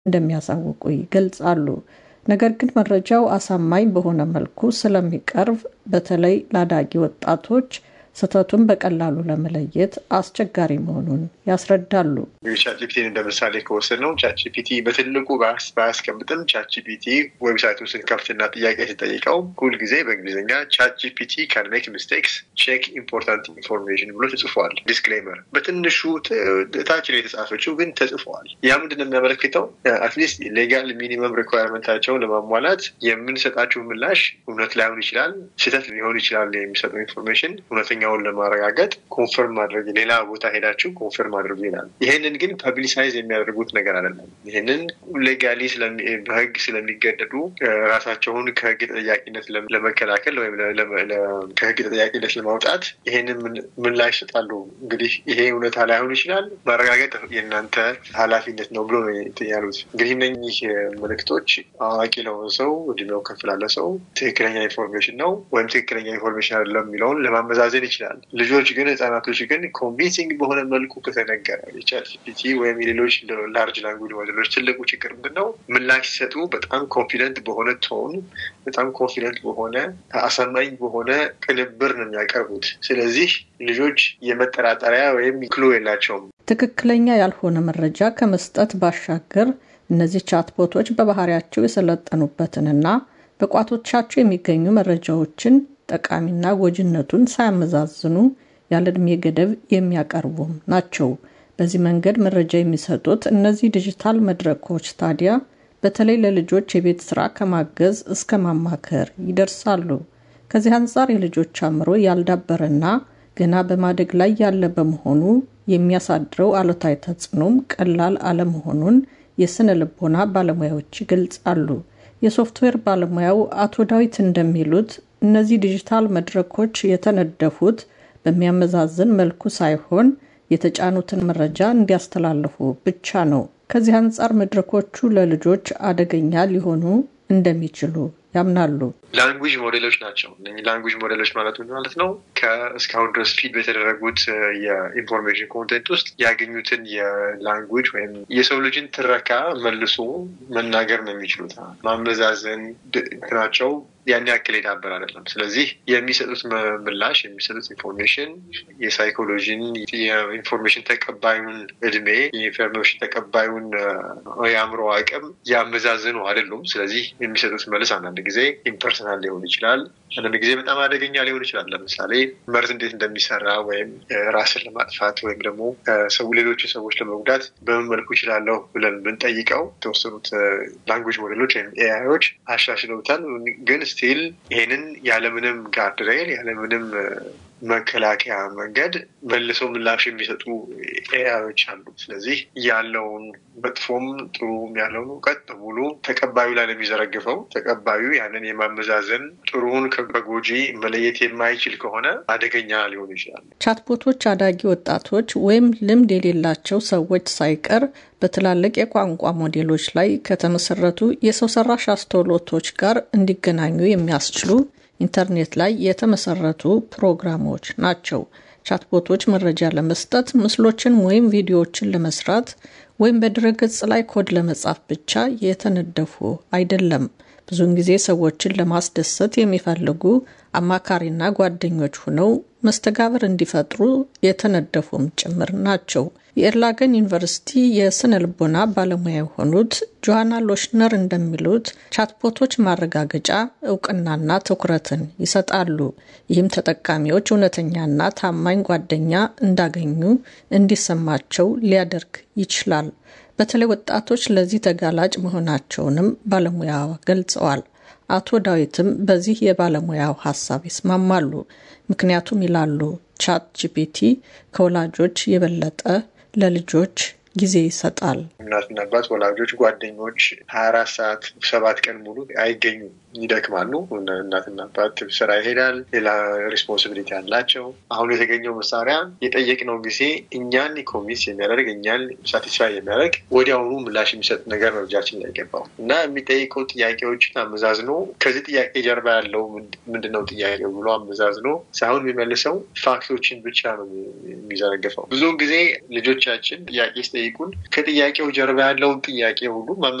እንደሚያሳውቁ ይገልጻሉ። ነገር ግን መረጃው አሳማኝ በሆነ መልኩ ስለሚቀርብ በተለይ ለአዳጊ ወጣቶች ስህተቱን በቀላሉ ለመለየት አስቸጋሪ መሆኑን ያስረዳሉ። ቻትጂፒቲን እንደ ምሳሌ ከወሰድ ነው ቻትጂፒቲ በትልቁ ባያስቀምጥም ቻትጂፒቲ ዌብሳይቱን ስንከፍትና ጥያቄ ስንጠይቀው ሁልጊዜ በእንግሊዝኛ ቻትጂፒቲ ካን ሜክ ሚስቴክስ ቼክ ኢምፖርታንት ኢንፎርሜሽን ብሎ ተጽፏል። ዲስክሌመር በትንሹ ታች ላይ የተጻፈችው ግን ተጽፏል። ያ ምንድን ነው የሚያመለክተው? አትሊስት ሌጋል ሚኒመም ሪኳርመንታቸውን ለማሟላት የምንሰጣቸው ምላሽ እውነት ላይሆን ይችላል፣ ስህተት ሊሆን ይችላል። የሚሰጠው ኢንፎርሜሽን እውነተኛውን ለማረጋገጥ ኮንፈርም ማድረግ ሌላ ቦታ ሄዳችሁ ኮንፈርም አድርጉ ይላል። ይህንን ግን ፐብሊሳይዝ የሚያደርጉት ነገር አይደለም። ይህንን ሌጋሊ በህግ ስለሚገደዱ ራሳቸውን ከህግ ተጠያቂነት ለመከላከል ወይም ከህግ ተጠያቂነት ለማውጣት ይህንን ምላሽ ይሰጣሉ። እንግዲህ ይሄ እውነታ ላይሆን ይችላል፣ ማረጋገጥ የእናንተ ኃላፊነት ነው ብሎ ነው ያሉት። እንግዲህ እነኚህ ምልክቶች አዋቂ ለሆነ ሰው እድሜው ከፍ ላለ ሰው ትክክለኛ ኢንፎርሜሽን ነው ወይም ትክክለኛ ኢንፎርሜሽን አይደለም የሚለውን ለማመዛዘን ይችላል። ልጆች ግን ህጻናቶች ግን ኮንቪንሲንግ በሆነ መልኩ ከተነገረ የቻትጂፒቲ ወይም የሌሎች ላርጅ ላንጉጅ ሞዴሎች ትልቁ ችግር ምንድን ነው? ምላሽ ሲሰጡ በጣም ኮንፊደንት በሆነ ቶን፣ በጣም ኮንፊደንት በሆነ አሳማኝ በሆነ ቅንብር ነው የሚያቀርቡት። ስለዚህ ልጆች የመጠራጠሪያ ወይም ክሎ የላቸውም። ትክክለኛ ያልሆነ መረጃ ከመስጠት ባሻገር እነዚህ ቻትቦቶች በባህሪያቸው የሰለጠኑበትንና በቋቶቻቸው የሚገኙ መረጃዎችን ጠቃሚና ጎጂነቱን ሳያመዛዝኑ ያለ ዕድሜ ገደብ የሚያቀርቡም ናቸው። በዚህ መንገድ መረጃ የሚሰጡት እነዚህ ዲጂታል መድረኮች ታዲያ በተለይ ለልጆች የቤት ስራ ከማገዝ እስከ ማማከር ይደርሳሉ። ከዚህ አንጻር የልጆች አእምሮ ያልዳበረና ገና በማደግ ላይ ያለ በመሆኑ የሚያሳድረው አሉታዊ ተጽዕኖም ቀላል አለመሆኑን የስነ ልቦና ባለሙያዎች ይገልጻሉ። የሶፍትዌር ባለሙያው አቶ ዳዊት እንደሚሉት እነዚህ ዲጂታል መድረኮች የተነደፉት በሚያመዛዝን መልኩ ሳይሆን የተጫኑትን መረጃ እንዲያስተላልፉ ብቻ ነው። ከዚህ አንጻር መድረኮቹ ለልጆች አደገኛ ሊሆኑ እንደሚችሉ ያምናሉ። ላንጉጅ ሞዴሎች ናቸው። እነዚህ ላንጉጅ ሞዴሎች ማለት ምን ማለት ነው? ከእስካሁን ድረስ ፊድ በተደረጉት የኢንፎርሜሽን ኮንቴንት ውስጥ ያገኙትን የላንጉጅ ወይም የሰው ልጅን ትረካ መልሶ መናገር ነው የሚችሉት። ማመዛዘን ናቸው ያን ያክል የዳበር አይደለም። ስለዚህ የሚሰጡት ምላሽ የሚሰጡት ኢንፎርሜሽን የሳይኮሎጂን የኢንፎርሜሽን ተቀባዩን እድሜ የኢንፎርሜሽን ተቀባዩን የአእምሮ አቅም ያመዛዝኑ አይደሉም። ስለዚህ የሚሰጡት መልስ አንዳንድ ጊዜ ኢምፐርሰናል ሊሆን ይችላል። አንዳንድ ጊዜ በጣም አደገኛ ሊሆን ይችላል። ለምሳሌ መርዝ እንዴት እንደሚሰራ ወይም ራስን ለማጥፋት ወይም ደግሞ ሰው ሌሎችን ሰዎች ለመጉዳት በምን መልኩ ይችላለሁ ብለን ብንጠይቀው የተወሰኑት ላንጉጅ ሞዴሎች ወይም ኤአይዎች አሻሽለውታል ግን ስቲል ይሄንን ያለምንም ጋርድሬል ያለምንም መከላከያ መንገድ መልሰው ምላሽ የሚሰጡ ኤአዮች አሉ። ስለዚህ ያለውን መጥፎም ጥሩም ያለውን እውቀት በሙሉ ተቀባዩ ላይ ነው የሚዘረግፈው። ተቀባዩ ያንን የማመዛዘን ጥሩውን ከጎጂ መለየት የማይችል ከሆነ አደገኛ ሊሆኑ ይችላሉ። ቻትቦቶች አዳጊ ወጣቶች ወይም ልምድ የሌላቸው ሰዎች ሳይቀር በትላልቅ የቋንቋ ሞዴሎች ላይ ከተመሰረቱ የሰው ሰራሽ አስተውሎቶች ጋር እንዲገናኙ የሚያስችሉ ኢንተርኔት ላይ የተመሰረቱ ፕሮግራሞች ናቸው። ቻትቦቶች መረጃ ለመስጠት ምስሎችን ወይም ቪዲዮዎችን ለመስራት ወይም በድረገጽ ላይ ኮድ ለመጻፍ ብቻ የተነደፉ አይደለም። ብዙውን ጊዜ ሰዎችን ለማስደሰት የሚፈልጉ አማካሪና ጓደኞች ሆነው መስተጋብር እንዲፈጥሩ የተነደፉም ጭምር ናቸው። የኤርላገን ዩኒቨርሲቲ የስነ ልቦና ባለሙያ የሆኑት ጆሃና ሎሽነር እንደሚሉት ቻትቦቶች ማረጋገጫ እውቅናና ትኩረትን ይሰጣሉ። ይህም ተጠቃሚዎች እውነተኛና ታማኝ ጓደኛ እንዳገኙ እንዲሰማቸው ሊያደርግ ይችላል። በተለይ ወጣቶች ለዚህ ተጋላጭ መሆናቸውንም ባለሙያ ገልጸዋል። አቶ ዳዊትም በዚህ የባለሙያው ሀሳብ ይስማማሉ። ምክንያቱም ይላሉ ቻት ጂፒቲ ከወላጆች የበለጠ ለልጆች ጊዜ ይሰጣል። እናትና አባት፣ ወላጆች፣ ጓደኞች ሀያ አራት ሰዓት ሰባት ቀን ሙሉ አይገኙም። ይደክማሉ። እናትና አባት ስራ ይሄዳል፣ ሌላ ሪስፖንሲቢሊቲ አላቸው። አሁን የተገኘው መሳሪያ የጠየቅነው ጊዜ እኛን ኮሚስ የሚያደርግ እኛን ሳቲስፋይ የሚያደርግ ወዲያውኑ ምላሽ የሚሰጥ ነገር ነው እጃችን ላይ ገባው እና የሚጠይቀው ጥያቄዎችን አመዛዝኖ ከዚህ ጥያቄ ጀርባ ያለው ምንድነው ጥያቄው ብሎ አመዛዝኖ ሳይሆን የሚመልሰው ፋክቶችን ብቻ ነው የሚዘረግፈው። ብዙውን ጊዜ ልጆቻችን ጥያቄ ሲጠይቁን ከጥያቄው ጀርባ ያለውን ጥያቄ ሁሉ